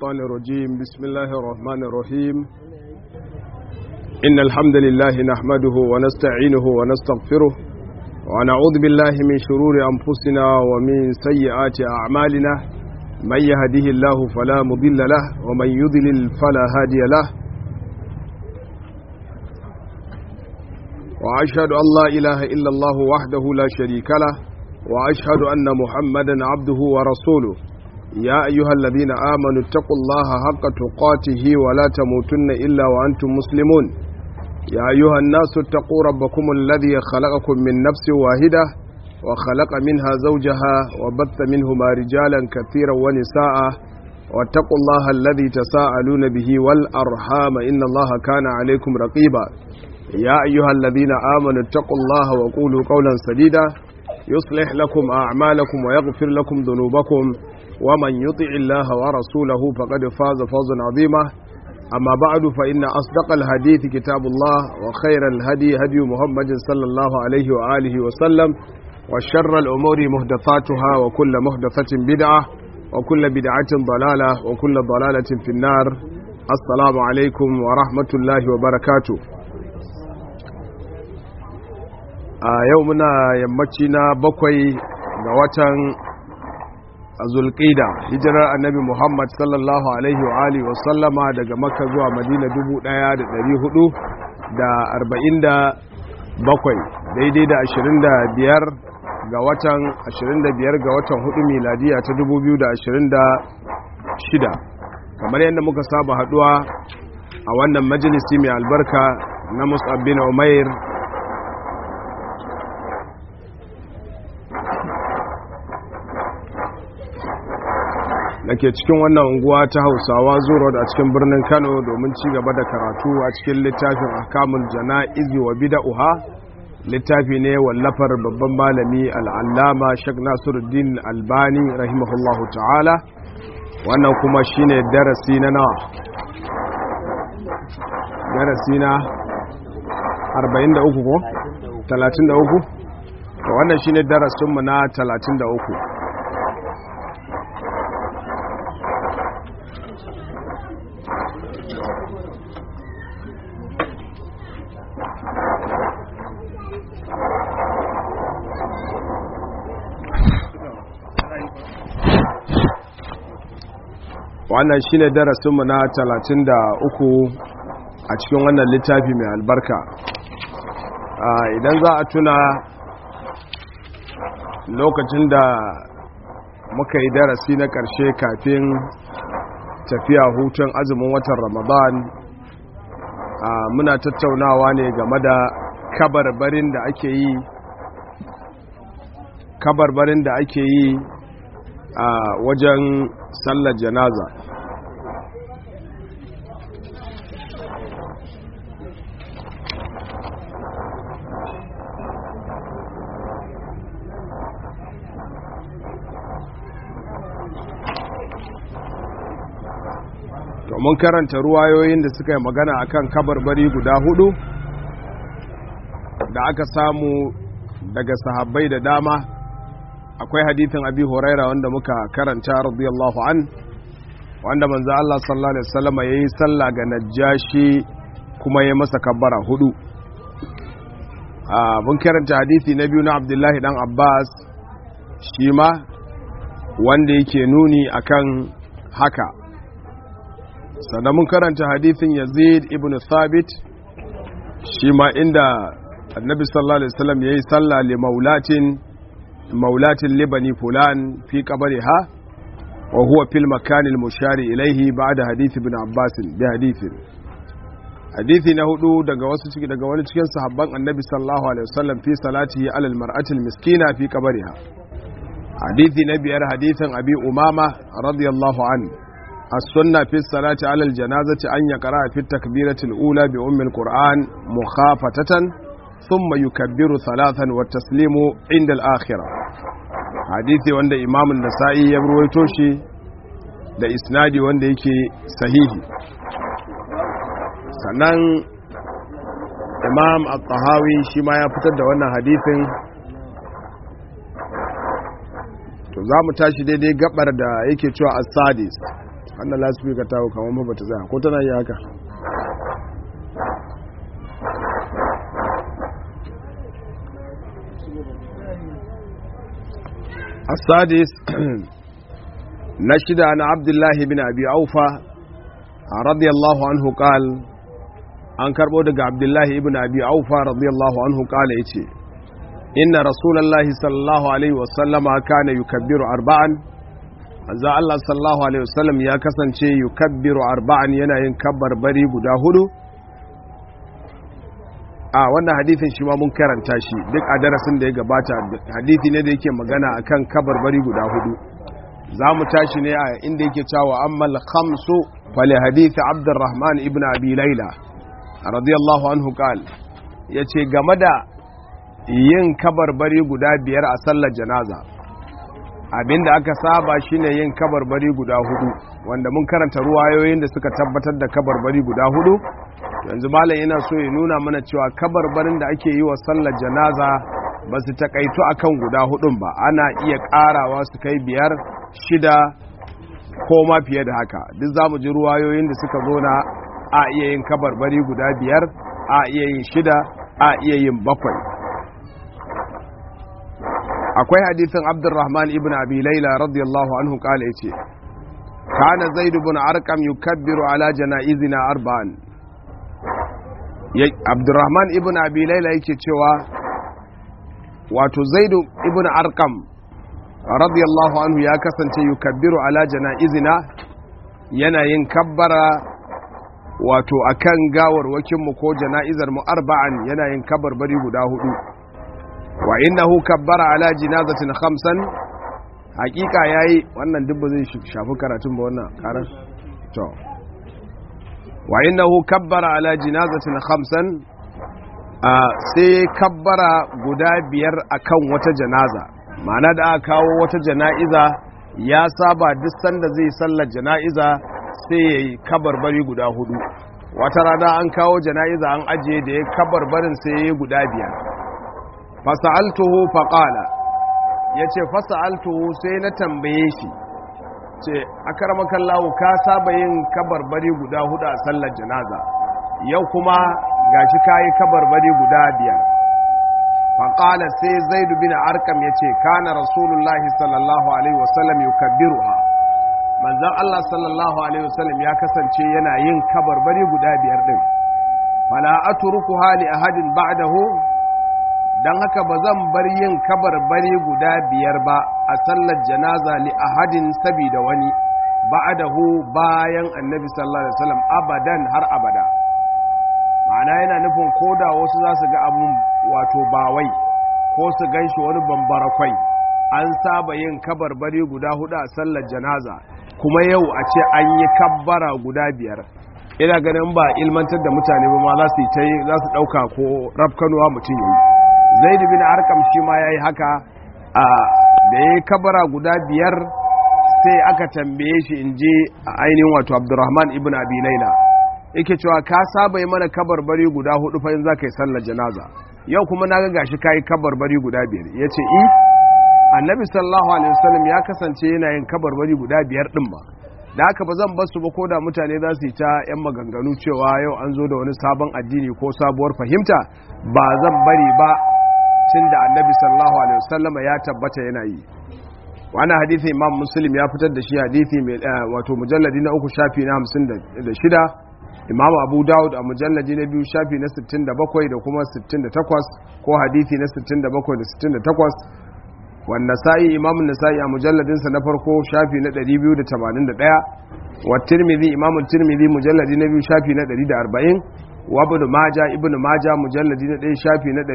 الشيطان الرجيم بسم الله الرحمن الرحيم إن الحمد لله نحمده ونستعينه ونستغفره ونعوذ بالله من شرور أنفسنا ومن سيئات أعمالنا من يهده الله فلا مضل له ومن يضلل فلا هادي له وأشهد أن لا إله إلا الله وحده لا شريك له وأشهد أن محمدا عبده ورسوله يا أيها الذين آمنوا اتقوا الله حق تقاته ولا تموتن إلا وأنتم مسلمون يا أيها الناس اتقوا ربكم الذي خلقكم من نفس واحدة وخلق منها زوجها وبث منهما رجالا كثيرا ونساء واتقوا الله الذي تساءلون به والأرحام إن الله كان عليكم رقيبا يا أيها الذين آمنوا اتقوا الله وقولوا قولا سديدا يصلح لكم أعمالكم ويغفر لكم ذنوبكم ومن يطع الله ورسوله فقد فاز فوزا عظيما أما بعد فإن أصدق الحديث كتاب الله وخير الهدي هدي محمد صلى الله عليه وآله وسلم وشر الأمور مهدثاتها وكل مهدثة بدعة وكل بدعة ضلالة وكل ضلالة في النار السلام عليكم ورحمة الله وبركاته a yau muna yammaci na bakwai ga watan zulqida hijirar annabi muhammad sallallahu alaihi wa alihi wa sallama daga makka zuwa madina 1447 daidai da 25 ga watan 25 ga watan 4 miladiya ta 2026 kamar yadda muka saba haduwa a wannan majalisi mai albarka na musab bin umair da ke cikin wannan unguwa ta hausawa zuro a cikin birnin kano domin ci gaba da karatu a cikin littafin akamun jana'izi wa bida'uha littafi ne wallafar babban malami al'allama shek nasiruddin albani rahimahullahu ta'ala wannan kuma shine darasi na nawa darasi na 43 ko 33 wannan shine darasinmu na 33 wannan shine darasinmu na 33 a cikin wannan littafi mai albarka idan za a tuna lokacin da muka yi darasi na ƙarshe kafin tafiya hutun azumin watan ramadan muna tattaunawa ne game da kabarbarin da ake yi kabarbarin da ake yi a wajen sallar janaza mun karanta ruwayoyin da suka yi magana akan kabarbari guda hudu da aka samu daga sahabbai da dama akwai hadithin abi huraira wanda muka karanta radiyallahu an wanda manzo Allah sallallahu alaihi wasallam yayi sallah ga najashi kuma yayi masa kabbara hudu a mun karanta hadithi na biyu na Abdullahi dan Abbas shi ma wanda yake nuni akan haka sannan mun karanta hadithin Yazid ibn Thabit shi ma inda annabi sallallahu alaihi wasallam yayi sallah li maulatin مولاة لبني فلان في قبرها وهو في المكان المشار إليه بعد حديث ابن عباس بحديث حديث نهدو daga wasu ciki daga wani cikin sahabban annabi sallallahu alaihi wasallam fi salatihi ala almar'ati almiskina fi qabriha hadithi na biyar hadithin abi umama radiyallahu an as-sunna fi salati ala aljanazati an yaqra fi at-takbirati al-ula bi ummi al-qur'an mukhafatatan ثم يكبر ثلاثا والتسليم عند الآخرة حديثي وند إمام النسائي يبرويتو شي da isnadi wanda yake sahihi sannan imam al-tahawi shi ma ya fitar da wannan hadithin to za mu tashi daidai gabar da yake cewa as-sadis wannan lasifika ta hau kamar ba ta tsaya ko tana yi haka السادس نشد عن عبد الله بن أبي أوفى رضي الله عنه قال an karɓo daga abdullahi ibn abi aufa radiyallahu anhu kala ya ce inna rasulallahi sallallahu alaihi wasallama kana yukabbiru arba'an manzo Allah sallallahu alaihi wasallam ya kasance yukabbiru arba'an yana yin kabbar bari guda hudu a wannan hadithin shi ma mun karanta shi duk a darasin da ya gabata hadithi ne da yake magana akan kabbar bari guda hudu za mu tashi ne a inda yake cewa ammal khamsu fali hadithi abdurrahman ibn abi laila radiyallahu anhu qal yace game da yin kabarbari guda biyar a sallar janaza abinda aka saba shine yin kabarbari guda hudu wanda mun karanta ruwayoyin da suka tabbatar da kabarbari guda hudu yanzu malam yana so ya nuna mana cewa kabarbarin da ake yi wa sallar janaza ba su takaitu akan guda hudun ba ana iya karawa su kai biyar shida ko ma fiye da haka duk za mu ji ruwayoyin da suka zo na a iya yin kabarbari guda biyar a iya yin shida a iya yin bakwai akwai hadithin abdurrahman ibn abi laila radiyallahu anhu kala yace kana zaid ibn arqam yukabbiru ala janaizina arba'an abdurrahman ibn abi laila yake cewa wato zaid ibn arqam radiyallahu anhu ya kasance yukabbiru ala janaizina yana yin kabbara wato akan gawarwakinmu ko jana'izar mu arba'an yana yin kabarbari guda hudu wa innahu kabbara ala jinazatin khamsan hakika yayi wannan duk ba zai shafi karatun ba wannan karar to wa innahu kabbara ala jinazatin khamsan sai kabbara guda biyar akan wata janaza ma'ana da aka kawo wata jana'iza ya saba duk sanda zai sallar jana'iza sai ya yi kabarbari guda hudu wata rana an kawo jana'iza an ajiye da ya kabarbarin sai ya yi guda biyar fasa'altuhu faƙala ya ce fasa'altuhu sai na tambaye shi ce a karamakan lawo ka saba yin kabarbari guda hudu a sallar janaza yau kuma gashi ka yi kabarbari guda biyar faƙala sai zaidu bin arkam ya ce kana rasulullahi sallallahu alaihi wasallam yukabbiruha manzan Allah sallallahu Alaihi wasallam ya kasance yana yin kabarbari guda biyar ɗin fala aturuku hali ahadin ba'dahu dan haka ba zan bar yin kabarbari guda biyar ba a sallar janaza li ahadin sabida wani ba'dahu bayan annabi sallallahu alaihi wasallam abadan har abada ma'ana yana nufin koda wasu za su ga abun wato bawai ko su ganshi wani bambarakwai an saba yin kabarbari guda hudu a sallar janaza kuma yau a ce an yi kabbara guda biyar ina ganin ba ilmantar da mutane ba ma za su yi za su ɗauka ko rafkanuwa mutum yi zai bin arkam shi ma ya yi haka a da ya yi kabbara guda biyar sai aka tambaye shi in je a ainihin wato abdurrahman ibn abi laila yake cewa ka saba yi mana kabarbari guda hudu fa in za ka yi sallar janaza yau kuma na ga gashi ka yi kabarbari guda biyar ya ce i annabi sallallahu alaihi wasallam ya kasance yana yin kabarbari guda biyar din ba da haka ba zan basu ba ko da mutane za su yi ta yan maganganu cewa yau an zo da wani sabon addini ko sabuwar fahimta ba zan bari ba tunda annabi sallallahu alaihi wasallam ya tabbata yana yi wani hadithi imam muslim ya fitar da shi hadithi mai wato mujalladi na uku shafi na hamsin da shida imam abu dawud a mujalladi na biyu shafi na 67 da kuma 68 ko hadithi na 67 da 68 والنسائي امام النسائي a mujalladinsa na farko shafi na 281 wa tirmidhi imam tirmidhi mujalladi na biyu shafi na 140 wa ibn majah ibn majah mujalladi na 1 shafi na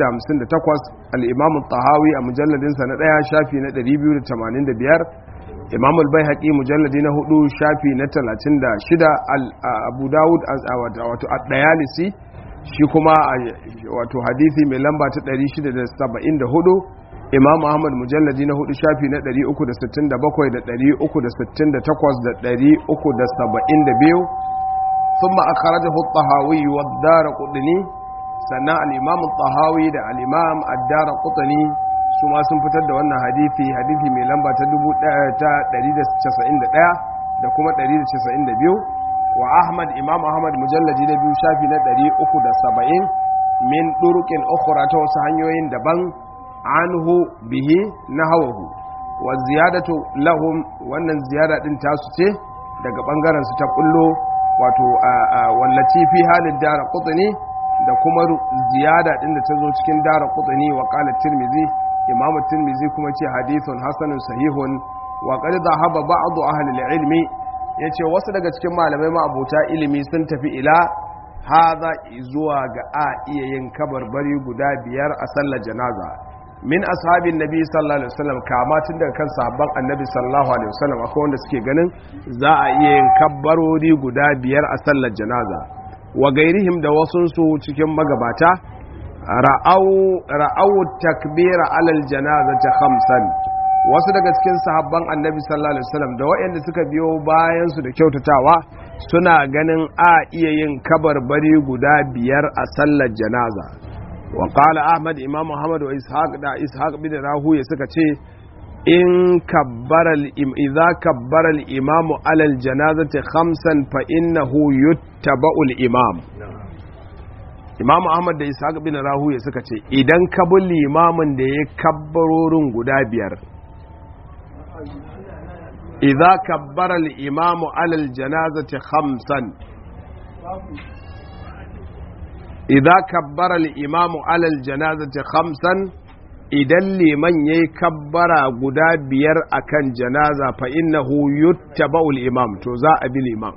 458 al-imam at-tahawi a mujalladinsa na 1 shafi na 285 imam al-baihaqi mujalladi na 4 shafi na 36 abu daud wato at-dayalisi shi kuma wato hadisi mai lamba ta 674 imam ahmad mujalladi na hudu shafi na 367 da 368 da 372 ثم أخرجه الطهاوي والدار قطني سنة الإمام الطهاوي دا الإمام الدار قطني ثم سنفتد وانا حديثي حديثي من لمبا تدبو تا 191 da kuma 192 wa ahmad imam ahmad mujalladi na biyu shafi na 370 min durukin ukhra ta wasu hanyoyin daban anhu bihi nahawahu wa ziyadatu lahum wannan ziyada din tasu ce daga bangaren su ta kullo wato wallaci fi halin dara qutni da kuma ziyada din da ta zo cikin dara qutni wa qala tirmizi imamu tirmizi kuma ce hadithun hasanun sahihun wa qad dhahaba ba'd ahli al-ilmi yace wasu daga cikin malamai ma abota ilimi sun tafi ila hadha zuwa ga a iya yin kabarbari guda biyar a sallar janaza min ashabin nabi sallallahu alaihi wasallam kama tun daga kan sahabban annabi sallallahu alaihi wasallam akwai wanda suke ganin za a iya yin kabbarori guda biyar a sallar janaza wa gairihim da wasunsu cikin magabata ra'au takbira alal janazati khamsan wasu daga cikin sahabban annabi sallallahu alaihi wasallam da waɗanda suka biyo bayan su da kyautatawa suna ganin a iya yin kabarbari guda biyar a sallar janaza wa qala ahmad imam muhammad wa ishaq da ishaq bin rahuya suka ce in kabbara idza kabbara al-imam ala al-janazati khamsan fa innahu yuttaba'u al-imam imam ahmad da ishaq bin rahuya suka ce idan ka bi limamin da ya kabbarorin guda biyar idza kabbara al-imam ala al-janazati khamsan idza kabbara al-imam ala al-janazati khamsan idan liman yayi kabbara guda biyar akan janaza fa innahu yuttaba'u al-imam to za a bi liman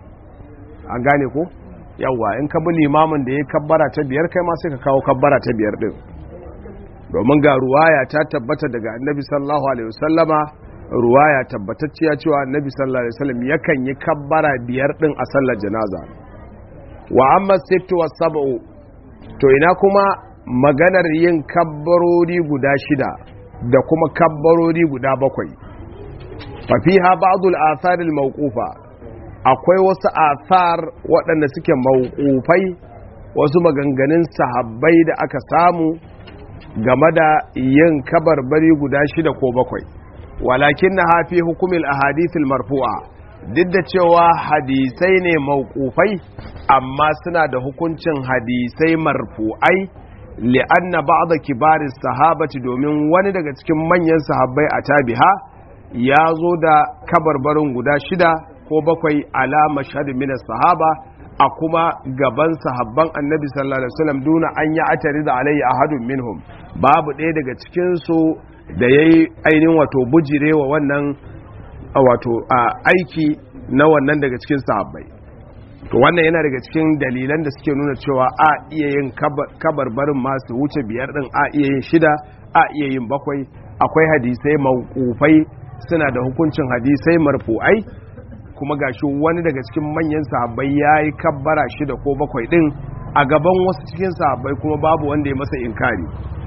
an gane ko yawa in ka bi limamin da ya kabbara ta biyar kai ma sai ka kawo kabbara ta biyar din domin ga ruwaya ta tabbata daga annabi sallallahu alaihi wasallama ruwaya tabbatacciya cewa annabi sallallahu alaihi wasallam yakan yi kabbara biyar din a sallar janaza wa amma sittu was sab'u to ina kuma maganar yin kabbarori guda shida da kuma kabbarori guda bakwai fa fiha ba'd al-athar al-mawqufa akwai wasu athar waɗanda suke mawqufai wasu maganganun sahabbai da aka samu game da yin kabarbari guda shida ko bakwai walakin na hafi hukumin ahadithul marfu'a duk da cewa hadisai ne mawqufai amma suna da hukuncin hadisai marfu'ai li'anna ba'da kibaris sahabati domin wani daga cikin manyan sahabbai a tabiha ya zo da kabarbarin guda shida ko bakwai ala mashhad min sahaba a kuma gaban sahabban annabi sallallahu alaihi wasallam duna an yi atari da alayhi ahadun minhum babu ɗaya daga cikin su da yayi ainihin wato bujirewa wannan wato aiki na wannan daga cikin sahabbai to wannan yana daga cikin dalilan da suke nuna cewa a iya yin kabarbarin masu wuce biyar din a iya yin shida a iya yin bakwai akwai hadisai mawqufai suna da hukuncin hadisai marfu'ai kuma gashi wani daga cikin manyan sahabbai yayi kabbara shida ko bakwai din a gaban wasu cikin sahabbai kuma babu wanda ya masa inkari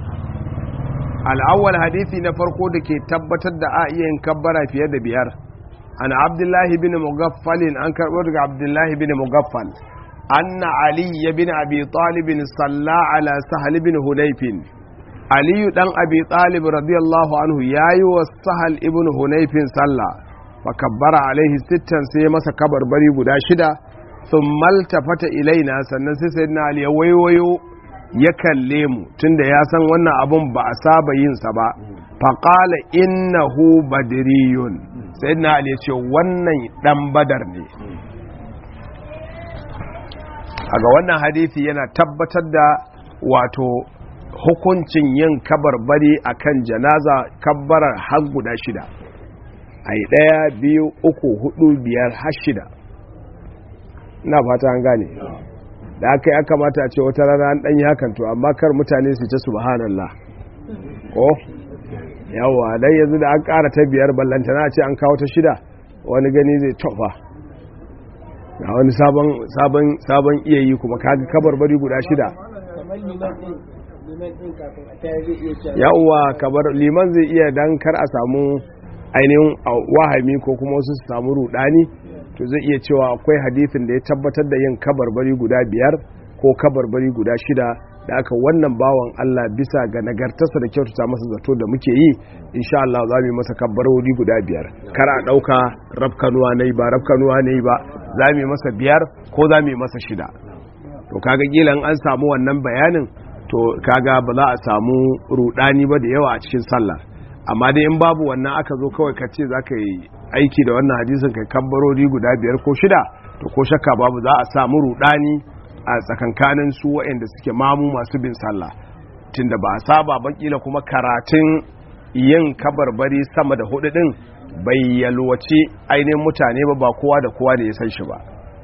al'awwal hadisi na farko da ke tabbatar da a iya yin kabbara fiye da biyar an abdullahi bin mugaffalin an karɓo daga abdullahi bin mugaffal anna ali ya bin abi talibin salla ala sahal bin hunayfin aliyu dan abi talib radiyallahu anhu yayi wa sahal ibn hunayfin salla fa kabbara alaihi sittan sai masa kabarbari guda shida sun maltafata ilaina sannan sai sayyidina ali ya waiwayo ya kalle mu tunda ya san wannan abun ba a saba yin sa ba faqala innahu badriyun sai na ali ce wannan dan badar ne a ga wannan hadisi yana tabbatar da wato hukuncin yin kabarbari akan janaza kabbarar har guda shida a yi ɗaya biyu uku hudu biyar har shida na fata an gane da aka yi aka mata ce wata rana an ɗanyi hakan to amma kar mutane su ta subhanallah ko yawa dan yanzu da an ƙara ta biyar ballantana ce an kawo ta shida wani gani zai tofa ga wani sabon iya yi kuma kaga kabar bari guda shida yawa kabar liman zai iya dan kar a samu ainihin wahami ko kuma wasu su samu rudani to zai iya cewa akwai hadisin da ya tabbatar da yin kabarbari guda biyar ko kabarbari guda shida da aka wannan bawan Allah bisa ga nagartarsa da kyautata masa zato da muke yi insha Allah za mu yi masa kabbarori guda biyar kar a ɗauka rafkanuwa ne ba rafkanuwa ne ba za mu yi masa biyar ko za mu yi masa shida to kaga gilan an samu wannan bayanin to kaga ba za a samu rudani ba da yawa a cikin sallah amma dai in babu wannan aka zo kawai ka ce za ka yi aiki da wannan hadisin kai kabbarori guda biyar ko shida to ko shakka babu za a samu rudani a tsakankanin su waɗanda suke mamu masu bin sallah tunda ba a saba ba kila kuma karatun yin kabarbari sama da hudu din bai yalwace ainihin mutane ba ba kowa da kowa da ya san shi ba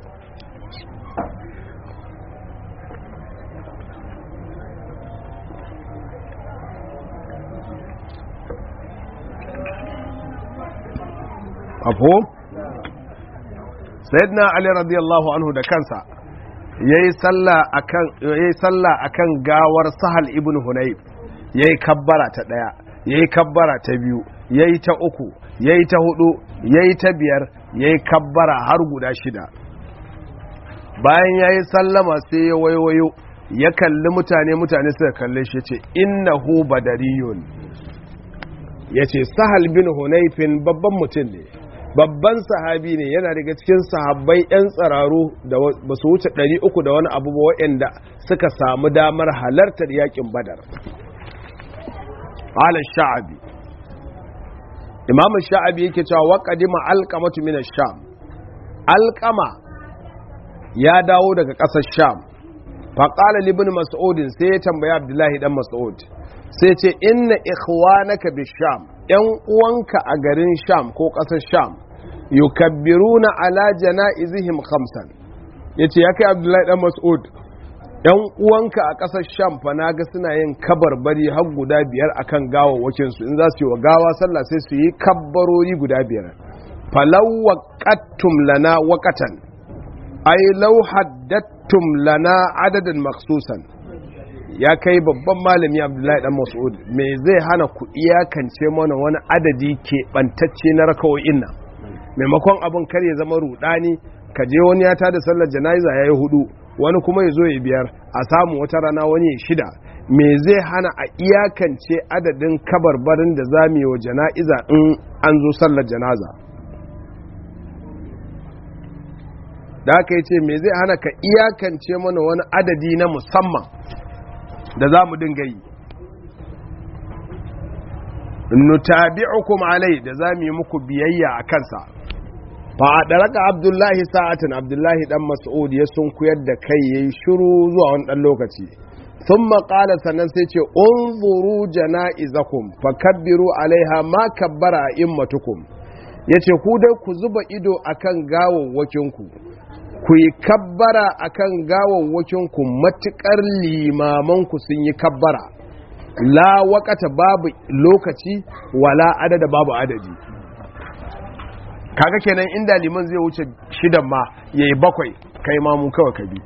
afo sayyidina ali radiyallahu anhu da kansa yayi sallah akan yayi sallah akan gawar sahal ibn hunayf yayi kabbara ta daya yayi kabbara ta biyu yayi ta uku yayi ta hudu yayi ta biyar yayi kabbara har guda shida bayan yayi sallama sai ya waiwayo ya kalli mutane mutane suka kalle shi ce innahu badariyun yace sahal bin hunayfin babban mutum ne babban sahabi ne yana daga cikin sahabbai 'yan tsararu da ba su wuce 300 da wani abu waɗanda suka samu damar halartar yakin badar ala sha'abi imam sha'abi yake cewa waƙadima alƙamatu min sham alƙama ya dawo daga ƙasar sham faƙala libin mas'udin sai ya tambaya abdullahi dan mas'ud sai ce inna ikhwanaka bi sham yan uwanka a garin sham ko ƙasar sham yukabbiruna ala janaizihim khamsan yace ya kai abdullahi dan mas'ud yan uwanka a ƙasar sham fa naga suna yin kabarbari har guda biyar akan gawawwakin su in za su yi wa gawa sallah sai su yi kabbarori guda biyar falaw waqattum lana waqatan ay law haddattum lana adadan maksusan ya kai babban malami abdullahi dan mas'ud me zai hana ku iyakance mana wani adadi ke bantacce na rakawoyin nan maimakon abin kar ya zama rudani ka je wani ya tada sallar jana'iza yayi hudu wani kuma ya zo ya biyar a samu wata rana wani ya shida me zai hana a iyakance adadin kabarbarin da za mu yi wa jana'iza in an zo sallar janaza da aka yi ce me zai hana ka iyakance mana wani adadi na musamman da za mu dinga yi nutabi'ukum alai da za mu yi muku biyayya a kansa fa a ɗaraka abdullahi sa'atin abdullahi dan mas'ud ya sun kuyar da kai yayi shiru zuwa wani ɗan lokaci sun maƙala sannan sai ce unzuru jana'izakum fa kabbiru alaiha ma kabbara a immatukum ya ce ku dai ku zuba ido akan gawawwakinku ku yi kabbara akan gawawwakinku matuƙar limamanku sun yi kabbara la wakata babu lokaci wala adada babu adadi kaga kenan inda liman zai wuce shidan ma yayi bakwai kai ma mu kawai ka bi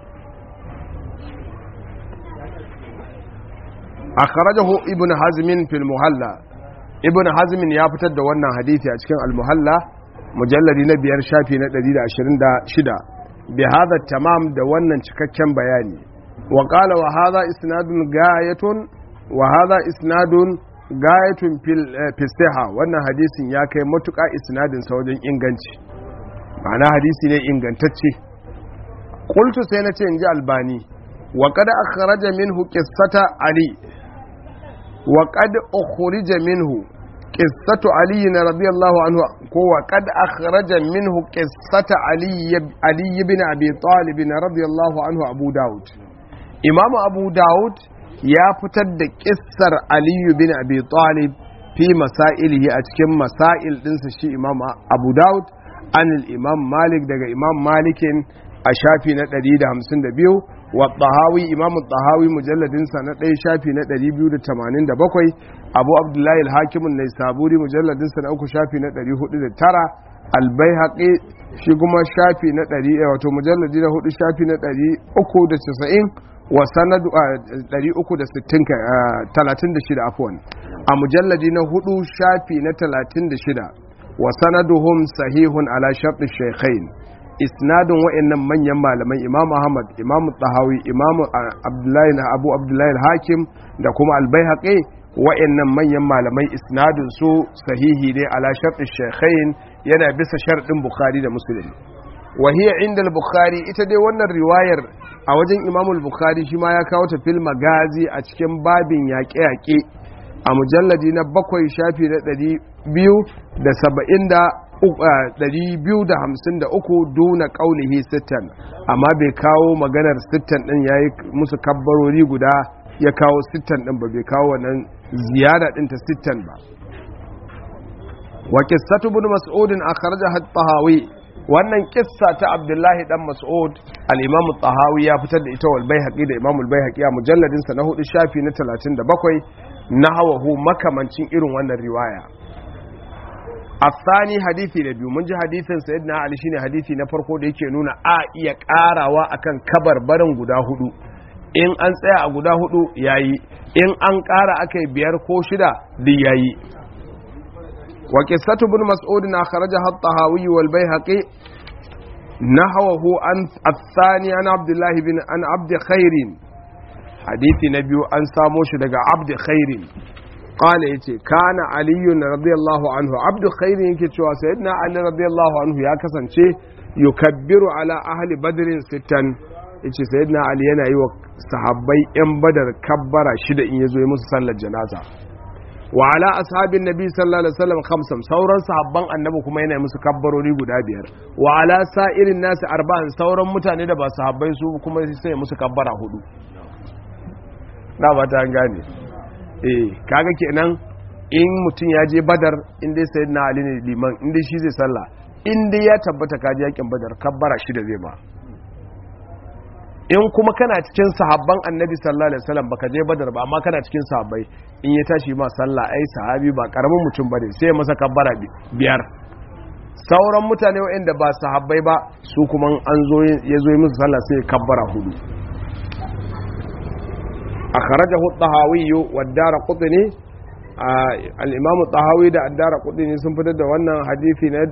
akhrajahu ibn hazm fil muhalla ibn hazm ya fitar da wannan hadisi a cikin al muhalla mujalladi na biyar shafi na 126 bi hadha tamam da wannan cikakken bayani wa qala wa hadha isnadun gayatun wa hadha isnadun gayatun fil siha wannan hadisin ya kai matuƙa isnadin sa wajen inganci ma'ana hadisi ne ingantacce qultu sai na ce inji albani wa qad akhraja minhu qissata ali wa qad ukhrija minhu qissatu ali radiyallahu anhu ko wa qad akhraja minhu qissata ali ali ibn abi talib radiyallahu anhu abu daud imam abu daud ya fitar da kissar aliyu bin abi talib fi masailihi a cikin masail dinsa shi imam abu daud an imam malik daga imam malikin a shafi na 152 wa tahawi imam tahawi mujalladinsa na ɗaya shafi na 287 abu abdullahi al-hakimun na saburi mujalladinsa na uku shafi na 409 albayhaqi shi kuma shafi na 100 wato mujalladi na hudu shafi na 390 wa sanadu 336 afwan a mujalladi na hudu shafi na 36 wa sanaduhum sahihun ala shartu shaykhain isnadin wa'annan manyan malamai imam ahmad imam tahawi imam abdullahi na abu abdullahi hakim da kuma albayhaqi wa'annan manyan malamai isnadin su sahihi ne ala shartu shaykhain yana bisa sharɗin bukhari da muslim wa hiya inda al-bukhari ita dai wannan riwayar a wajen imam al-bukhari shi ma ya kawo ta fil magazi a cikin babin yaƙe-yaƙe a mujalladi na bakwai shafi na ɗari biyu da saba'in da 253 duna kaulihi sittan amma bai kawo maganar sittan din yayi musu kabbarori guda ya kawo sittan din ba bai kawo wannan ziyada din ta sittan ba wa qissatu ibn mas'ud akhrajaha at-tahawi wannan kissa ta abdullahi dan mas'ud al-imam at-tahawi ya fitar da ita wal baihaqi da imam al-baihaqi a mujalladin sa na hudu shafi na 37 nahawahu makamancin irin wannan riwaya asani hadisi da biyu mun ji hadisin sayyidina ali shine hadisi na farko da yake nuna a iya karawa akan kabar barin guda hudu in an tsaya a guda hudu yayi in an kara akai biyar ko shida duk yayi wa qissatu ibn mas'ud na kharaja at-tahawi wal bayhaqi nahwahu an athani an abdullah bin an abd khairin hadisi na biyu an samo shi daga abd khairin قال yace kana aliyu radiyallahu anhu abdu khairi yake cewa sayyidina ali radiyallahu anhu ya kasance yukabbiru ala ahli badrin sittan yace sayyidina ali yana yi wa sahabbai yan badar kabbara shida in yazo yi musu sallar janaza wa ala ashabin nabi sallallahu alaihi wasallam khamsam sauran sahabban annabi kuma yana musu kabbarori guda biyar wa ala sa'irin nasi arba'an sauran mutane da ba sahabbai su kuma sai musu kabbara hudu na ba ta gane eh kaga kenan in mutum ya je badar in dai sayyidina ali ne liman in dai shi zai sallah in dai ya tabbata ka je yakin badar kabbara shida zai ba in kuma kana cikin sahabban annabi sallallahu alaihi wasallam baka je badar ba amma kana cikin sahabbai in ya tashi ma sallah ai sahabi ba karamin mutum bane sai masa kabbara biyar sauran mutane waɗanda ba sahabbai ba su kuma an zo ya zo musu sallah sai kabbara hudu akhrajahu at-tahawi wa ad-darqutni al-imam at-tahawi da ad-darqutni sun fitar da wannan hadisi na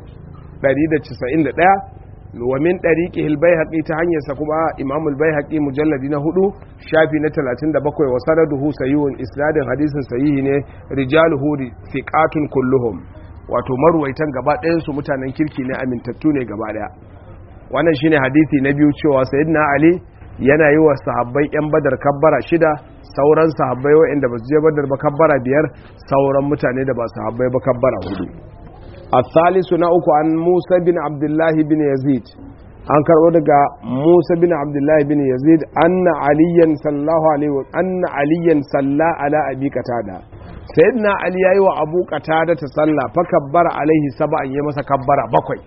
191 wa min tariqihi al-baihaqi ta hanyar sa kuma imam al-baihaqi mujalladi na hudu shafi na 37 wa sanaduhu sahihun isnadin hadisin sahihi ne rijaluhu thiqatun kulluhum wato marwaitan gaba ɗayan su mutanen kirki ne amintattu ne gaba ɗaya wannan shine hadisi na biyu cewa sayyidina ali yana yi wa sahabbai 'yan badar kabbara shida sauran sahabbai waɗanda ba su je badar ba kabbara biyar sauran mutane da ba sahabbai ba kabbara hudu a salisu na uku an musa bin abdullahi bin yazid an karɓo daga musa bin abdullahi bin yazid anna aliyan sallahu alaihi wa anna aliyan salla ala abi qatada sayyidina ali yayi wa abu qatada ta salla fa kabbara alaihi sab'an ya masa kabbara bakwai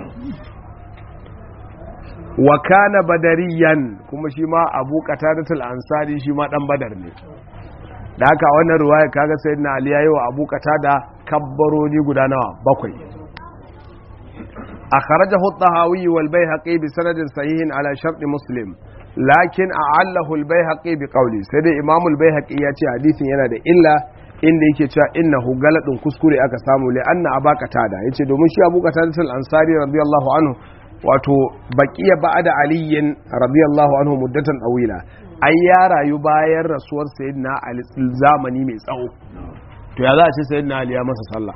wa kana badariyan kuma shi ma abu qatadatul ansari shi ma dan badar ne da haka wannan ruwaya kaga sayyidina ali yayi wa abu qatada kabbaroni guda nawa bakwai akhrajahu at-tahawi wal bayhaqi bi sanadin sahihin ala shart muslim lakin a'allahu al bayhaqi bi qawli sai dai imam al bayhaqi ya ce hadisin yana da illa inda yake cewa innahu galadun kuskure aka samu li anna aba qatada yace domin shi abu qatadatul ansari radiyallahu anhu wato baqiya ba'da aliyin radiyallahu anhu muddatan awila ai ya rayu bayan rasuwar sayyidina ali zamani mai tsawo to ya za a ce sayyidina ali ya masa sallah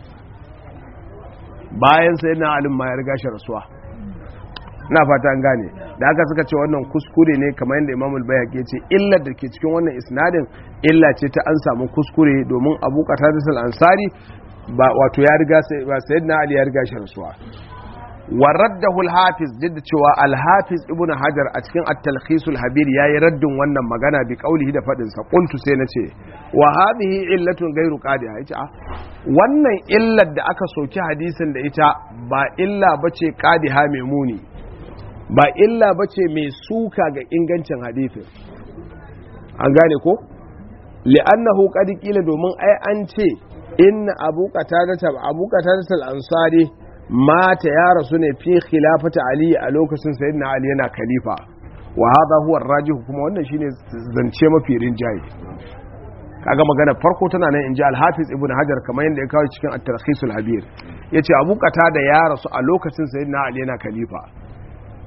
bayan sayyidina ali ma ya riga shi rasuwa na fata an gane da aka suka ce wannan kuskure ne kamar yadda imamul bayhaqi ya ce illar da ke cikin wannan isnadin illa ce ta an samu kuskure domin abu qatadatul ansari ba wato ya riga ba sayyidina ali ya riga shi rasuwa waraddahu al-hafiz jidda cewa al-hafiz ibnu hajar a cikin at-talkhis al-habir yayi raddin wannan magana bi qaulihi da fadin sa qultu sai nace wa hadhihi illatun ghairu qadiha yace a wannan illar da aka soki hadisin da ita ba illa bace qadiha mai muni ba illa bace mai suka ga ingancin hadisin an gane ko li'annahu qad qila domin ai an ce inna abu qatada abu qatada al-ansari mata ya rasu ne fi khilafata ali a lokacin sayyidina ali yana khalifa wa hadha huwa rajih kuma wannan shine zance mafi rinjaye kaga magana farko tana nan inji al-hafiz ibn hajar kamar yadda ya kawo cikin at-tarkhis al-habir yace abu da ya rasu a lokacin sayyidina ali yana khalifa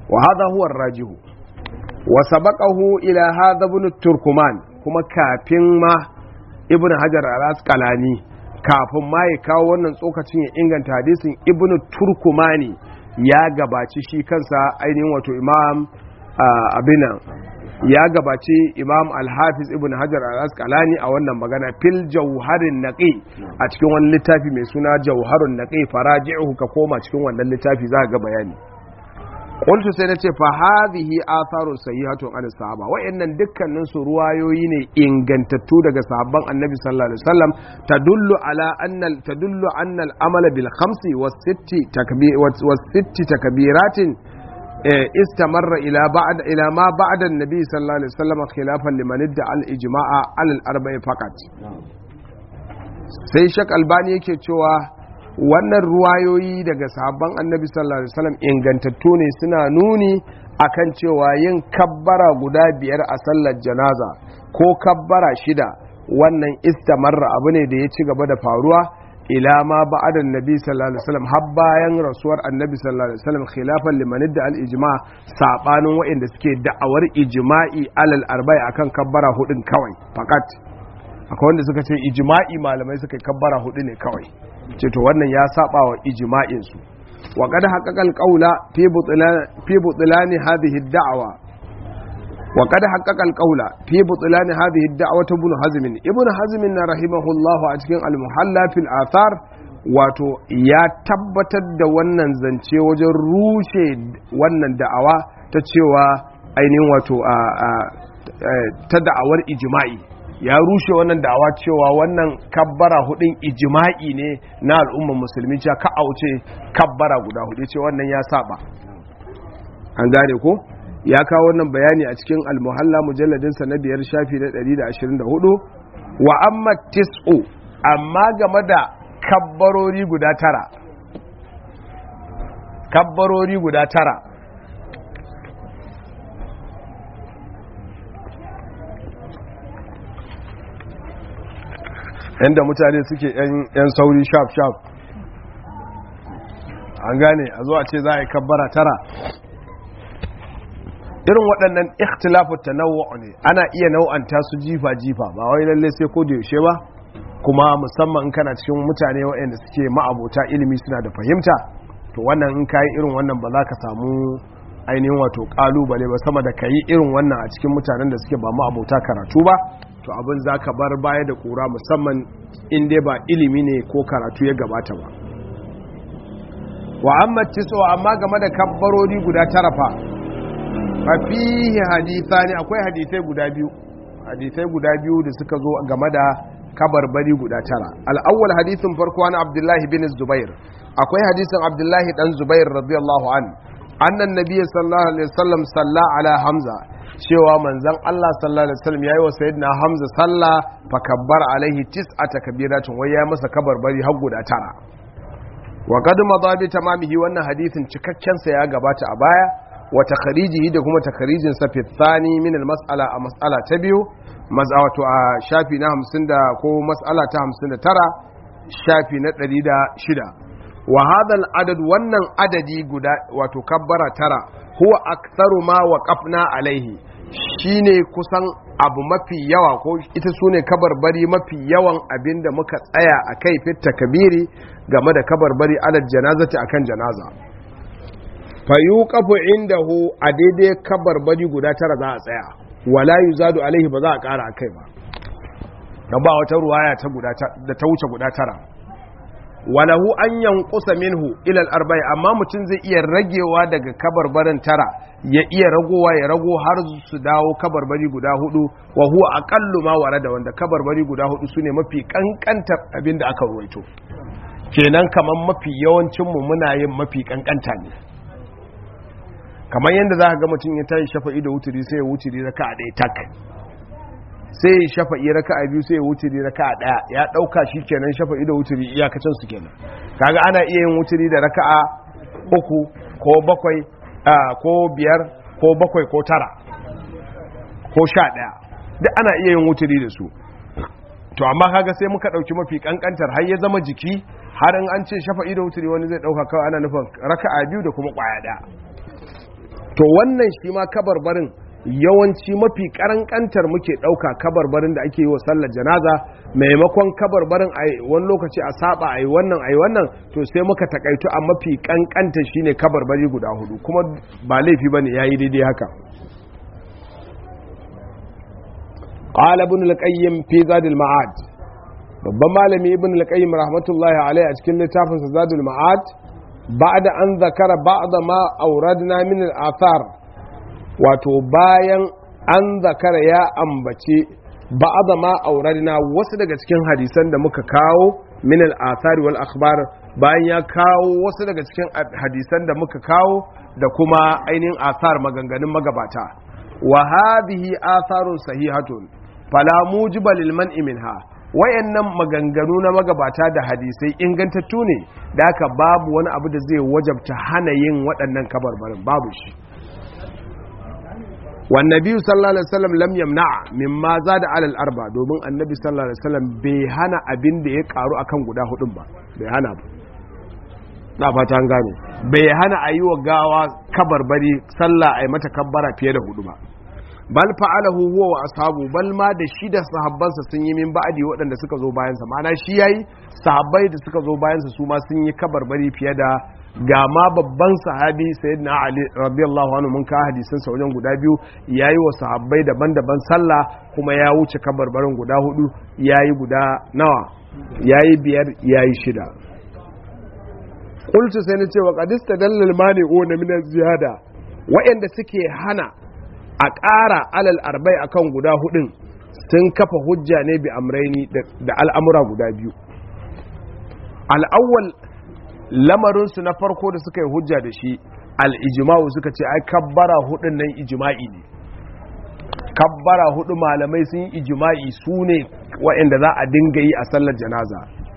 wa hadha huwa rajihu wa sabaqahu ila hadha ibn turkuman kuma kafin ma ibn hajar al-asqalani kafin ma ya kawo wannan tsokacin ya inganta hadisin ibn turkumani ya gabaci shi kansa ainihin wato imam abinan ya gabaci imam al-hafiz ibn hajar al-asqalani a wannan magana fil jauharin naqi a cikin wani littafi mai suna jauharun naqi faraji'uhu ka koma cikin wannan littafi za ga bayani qultu sai nace fa hadhihi atharun sayyihatun an sahaba wa'annan dukkanin su ruwayoyi ne ingantattu daga sahabban annabi sallallahu alaihi wasallam tadullu ala anna tadullu anna al-amala bil khamsi was sitti takbir was sitti takbiratin استمر الى بعد الى ما بعد النبي صلى الله عليه وسلم خلافا لمن ادعى الاجماع على الاربع فقط sai shak albani yake cewa wannan ruwayoyi daga sahabban annabi sallallahu alaihi wasallam ingantattu ne suna nuni akan cewa yin kabbara guda biyar a sallar janaza ko kabbara shida wannan istamarra abu ne da ya ci gaba da faruwa ila ma ba'ada annabi sallallahu alaihi wasallam har bayan rasuwar annabi sallallahu alaihi wasallam khilafan liman da al ijma sabanin waɗanda suke da'awar ijma'i alal arba'i akan kabbara hudun kawai fakat akwai wanda suka ce ijma'i malamai suka kabbara hudu ne kawai ce to wannan ya saba wa ijma'in su wa qad haqqaqa qawla fi butlan fi butlani hadhihi ad-da'wa wa qad haqqaqa qawla fi butlan hadhihi ad-da'wa ibn hazm ibn hazm rahimahullah a cikin al-muhalla fil athar wato ya tabbatar da wannan zance wajen rushe wannan da'awa ta cewa ainihin wato ta da'awar ijma'i ya rushe wannan da'awa cewa wannan kabbara hudun ijima'i ne na al'ummar musulmi cewa ka auce kabbara guda hudu ce wannan ya saba an gane ko ya kawo wannan bayani a cikin almuhalla mujalladinsa na biyar shafi na 124 wa amma tis'u amma game da kabbarori guda tara kabbarori guda tara yadda mutane suke yan sauri sharp sharp an gane a zuwa ce za a yi kabbara tara irin waɗannan ikhtilafu tanawwu ne ana iya nau'anta su jifa jifa ba wai lalle sai ko da yaushe ba kuma musamman in kana cikin mutane waɗanda suke ma'abota ilimi suna da fahimta to wannan in kayi irin wannan ba za ka samu ainihin wato kalubale ba sama da kayi irin wannan a cikin mutanen da suke ba ma'abota karatu ba to abin za ka bar baya da kura musamman in dai ba ilimi ne ko karatu ya gabata ba wa amma tiso amma game da kabbarori guda tara fa fa fihi hadithani akwai hadisai guda biyu hadisai guda biyu da suka zo game da kabarbari guda tara al-awwal hadisin farko an abdullahi bin zubair akwai hadisin abdullahi dan zubair radiyallahu an annan nabiy sallallahu alaihi wasallam salla ala hamza cewa manzan Allah sallallahu alaihi wasallam yayi wa sayyidina Hamza sallah fa kabbar alaihi tis'ata kabiratin wai ya masa kabarbari har guda tara wa qad madha bi tamamihi wannan hadisin cikakken sa ya gabata a baya wa takharijihi da kuma takharijin sa fi thani min al mas'ala a mas'ala ta biyu mazawatu a shafi na 50 da ko mas'ala ta 59 shafi na 106 wa hadha al adad wannan adadi guda wato kabbara tara huwa aktharu ma waqafna alaihi shine kusan abu mafi yawa ko ita sune kabarbari mafi yawan abinda muka tsaya a kai fit takbiri game da kabarbari alal janazati akan janaza fa yuqafu indahu a daidai kabarbari guda tara za a tsaya wala yuzadu alaihi ba za a kara akai ba dan ba wata ruwaya ta guda da ta wuce guda tara walahu an yankusa minhu ilal arba'i amma mutum zai iya ragewa daga kabarbarin tara ya iya ragowa ya rago har su dawo kabarbari guda hudu wa huwa aqallu ma warada wanda kabarbari guda hudu sune mafi kankantar abin da aka ruwaito kenan kaman mafi yawancin mu muna yin mafi kankanta ne kamar yadda za ka ga mutum ya tashi shafa'i da wuturi sai ya wuturi raka a ɗaya tak sai ya shafa'i raka a biyu sai ya wuturi raka a ɗaya ya ɗauka shi kenan shafa'i da wuturi iyakacin su kenan kaga ana iya yin wuturi da raka a uku ko bakwai ko biyar ko bakwai ko tara ko sha ɗaya duk ana iya yin wuturi da su to amma kaga sai muka ɗauki mafi ƙanƙantar har ya zama jiki har in an ce shafa'i da wuturi wani zai ɗauka kawai ana nufin raka a biyu da kuma ƙwaya ɗaya to wannan shi ma kabarbarin yawanci mafi karankantar muke ɗauka kabarbarin da ake yi wa sallar janaza maimakon kabarbarin a wani lokaci a saba a yi wannan a yi wannan to sai muka takaitu a mafi kankanta shine kabarbari guda hudu kuma ba laifi bane yayi daidai haka qala ibn al-qayyim fi zadil ma'ad babban malami ibn al-qayyim rahmatullahi alaihi a cikin littafin sa zadul ma'ad ba'da an zakara ba'da ma auradna min al-athar wato bayan an zakara ya ambace ba'da ma auradna wasu daga cikin hadisan da muka kawo min al-athar wal akhbar bayan ya kawo wasu daga cikin hadisan da muka kawo da kuma ainihin athar maganganun magabata wa hadhihi atharun sahihatun fala mujiba lil man'i minha wayannan maganganu na magabata da hadisai ingantattu ne da haka babu wani abu da zai wajabta hana yin waɗannan kabarbarin babu shi wan nabi sallallahu alaihi wasallam lam yamna mimma zada alal arba domin annabi sallallahu alaihi wasallam bai hana abin da ya karu akan guda hudun ba bai hana ba na fata an gane bai hana a yi wa gawa kabarbari sallah a yi mata kabbara fiye da hudu ba bal fa'alahu huwa wa ashabu bal ma da shi da sahabbansa sun yi min ba'adi waɗanda suka zo bayan sa ma'ana shi yayi sahabbai da suka zo bayan sa su ma sun yi kabarbari fiye da ga ma babban sahabi sayyidina ali radiyallahu anhu mun ka hadisin sa wajen guda biyu yayi wa sahabbai daban-daban sallah kuma ya wuce kabarbarin guda hudu yayi guda nawa yayi biyar yayi shida qultu sai na ce wa qadista dallal mani'una min ziyada wa'anda suke hana a ƙara alal arbai akan guda hudun sun kafa hujja ne bi amraini da al'amura guda biyu al'awwal lamarinsu na farko da suka yi hujja da shi al'ijima'u suka ce ai kabbara hudun nan ijima'i ne kabbara hudu malamai sun yi ijima'i su ne waɗanda za a dinga yi a sallar janaza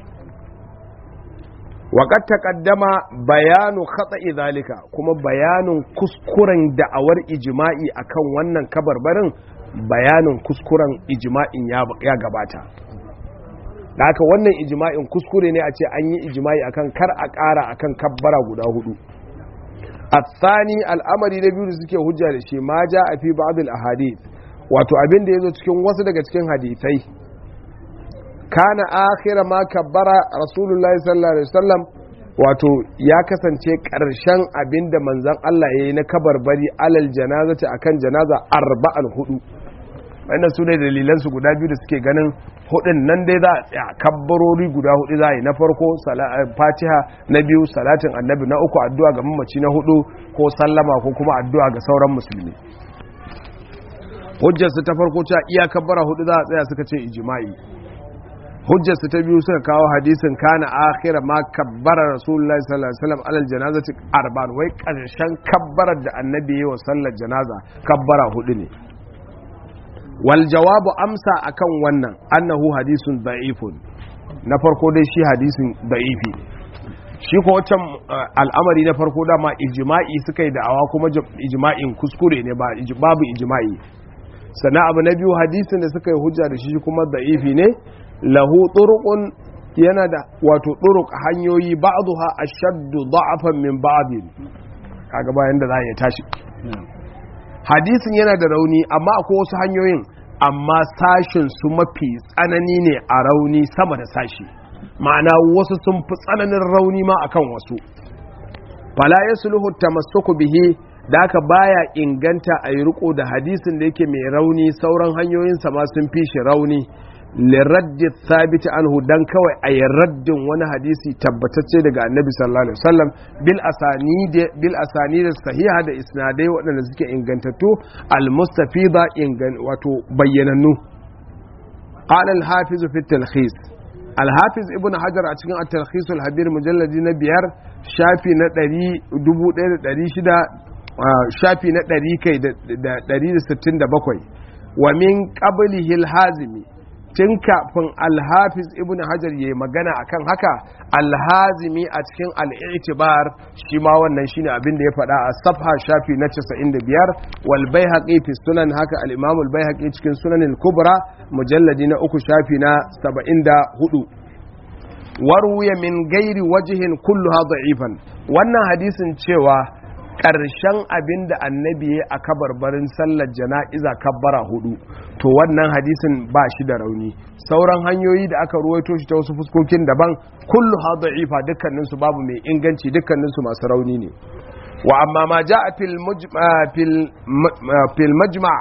waƙar taƙaddama bayanu katsa zalika kuma bayanin kuskuren da'awar ijima'i akan wannan kabarbarin bayanin kuskuren ijima'in ya gabata da haka wannan ijima'in kuskure ne a ce an yi ijima'i akan kar a ƙara akan kabbara guda hudu a tsani al'amari na biyu da suke hujja da shi ma ja a fi ba'adul ahadith wato abin da ya zo cikin wasu daga cikin hadithai kana akhira ma kabbara rasulullahi sallallahu alaihi wasallam wato ya kasance karshen abinda manzon Allah yayi na kabarbari alal janazati akan janaza arba'an hudu wannan su ne dalilan su guda biyu da suke ganin hudun nan dai za a tsaya kabbarori guda hudu za a yi na farko fatiha na biyu salatin annabi na uku addu'a ga mamaci na hudu ko sallama ko kuma addu'a ga sauran musulmi hujjarsu ta farko cewa iya kabbara hudu za a tsaya suka ce ijma'i hujjarsu ta biyu suka kawo hadisin kana akhira ma kabbara rasulullahi sallallahu alaihi wasallam alal janazati arban wai karshen kabbarar da annabi yayi wa sallar janaza kabbara hudu ne wal jawabu amsa akan wannan annahu hadisun da'ifun na farko dai shi hadisin da'ifi shi ko wancan al'amari na farko dama ijma'i suka yi da'awa kuma ijma'in kuskure ne ba babu ijma'i sannan abu na biyu hadisin da suka yi hujja da shi kuma da'ifi ne lahu turuqun yana da wato turuq hanyoyi ba'daha ashaddu da'afan min ba'din kaga bayan da za ya tashi hadisin yana da rauni amma akwai wasu hanyoyin amma sashin su mafi tsanani ne a rauni sama da sashi ma'ana wasu sun fi tsananin rauni ma akan wasu fala yasluhu tamassuku bihi da aka baya inganta a yi riko da hadisin da yake mai rauni sauran hanyoyinsa ma sun fi shi rauni liraddi thabiti anhu dan kawai a yi raddin wani hadisi tabbatacce daga annabi sallallahu alaihi wasallam bil asani bil asani da sahiha da isnadai waɗanda suke ingantattu al mustafida ingan wato bayyanannu qala al hafiz fi talkhis al hafiz ibn hajar a cikin at talkhis al habir mujalladi na biyar shafi na 1600 shafi na 100 kai da 167 wa min qablihi al hazimi tun kafin alhafiz ibn hajar ya magana akan haka alhazimi a cikin al'itibar shi ma wannan shine abin da ya faɗa a safha shafi na 95 wal baihaqi fi sunan haka al-imam al cikin sunan al-kubra mujalladi na uku shafi na 74 warwuya min gairi wajihin kulluha da'ifan wannan hadisin cewa ƙarshen abin da annabi ya a kabarbarin sallar jana'iza kabbara hudu to wannan hadisin ba shi da rauni sauran hanyoyi da aka ruwaito shi ta wasu fuskokin daban kullu ha da'ifa dukkaninsu babu mai inganci dukkaninsu masu rauni ne wa amma ma ja'a fil fil majma'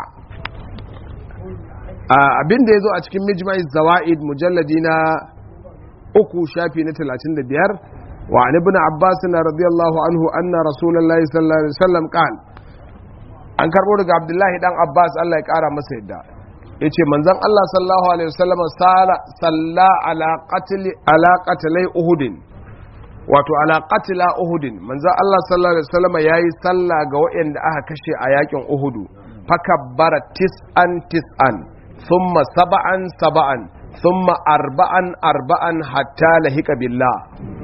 abin da ya zo a cikin mijma'i zawa'id mujalladi na uku shafi na 35 وعن ابن عباس رضي الله عنه أن رسول الله صلى الله عليه وسلم قال an karbo daga abdullahi dan abbas allah ya kara masa yadda ya ce manzan allah sallallahu alaihi wasallam salla ala qatli ala qatlai uhudin wato ala qatla uhudin manzan allah sallallahu alaihi wasallam yayi salla ga waɗanda aka kashe a yakin uhudu fakabbara tis'an tis'an thumma sab'an sab'an thumma arba'an arba'an hatta lahika billah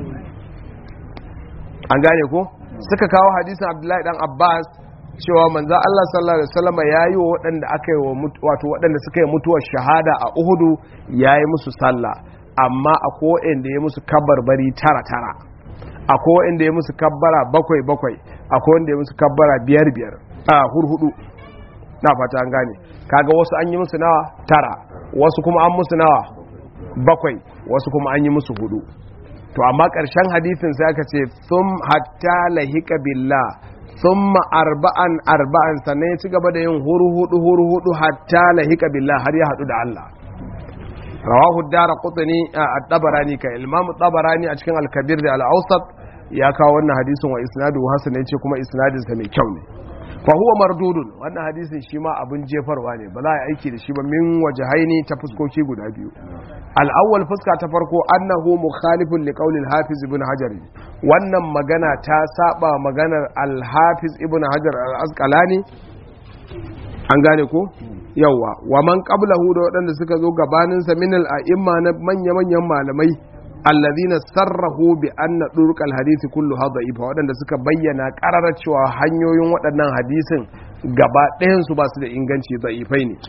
an gane ko suka kawo hadisin abdullahi dan abbas cewa manzo Allah sallallahu alaihi wasallam yayi wa waɗanda aka yi wato waɗanda suka yi mutuwar shahada a Uhudu yayi musu sallah amma akwai waɗanda ya musu kabbarbari tara tara akwai waɗanda ya musu kabbara bakwai bakwai akwai wanda ya musu kabbara biyar biyar a hurhudu na fata an gane kaga wasu an yi musu nawa tara wasu kuma an musu nawa bakwai wasu kuma an yi musu hudu to amma ƙarshen hadisin sai aka ce sun hatta lahika billah sun arba'an arba'an sannan ya ci gaba da yin huru hudu huru hudu hatta lahika billah har ya haɗu da Allah rawahu dara qutni at-tabarani ka imam tabarani a cikin al-kabir da al-awsat ya kawo wannan hadisin wa isnadu hasan yace kuma isnadin sa mai kyau ne fa huwa mardudun wannan hadisin shi ma abin jefarwa ne ba za a yi aiki da shi ba min wajahaini ta fuskoki guda biyu al'awwal fuska ta farko annahu mukhalifun li qawli al-hafiz ibn hajar wannan magana ta saba maganar al-hafiz ibn hajar al-asqalani an gane ko yawa wa man qablahu da waɗanda suka zo gabanin sa min al-a'imma na manya manyan malamai alladhina sarrahu bi anna durq al-hadith kullu dha'ifa waɗanda suka bayyana qararar cewa hanyoyin waɗannan hadisin gaba ɗayan su ba su da inganci da'ifai ne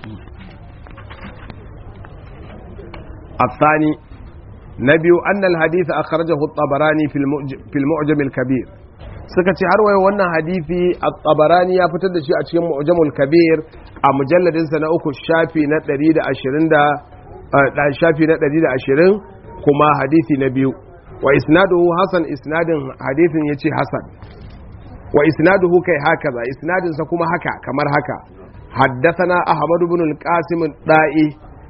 الثاني نبي أن الحديث أخرجه الطبراني في المعجم الكبير suka ce har waye wannan hadisi at-tabarani ya fitar da shi a cikin mu'jamul kabir a mujalladin sa na uku shafi na 120 da shafi na 120 kuma hadisi na biyu wa isnaduhu hasan isnadin hadisin yace hasan wa isnaduhu kai hakaza isnadin sa kuma haka kamar haka haddathana ahmad ibn al-qasim da'i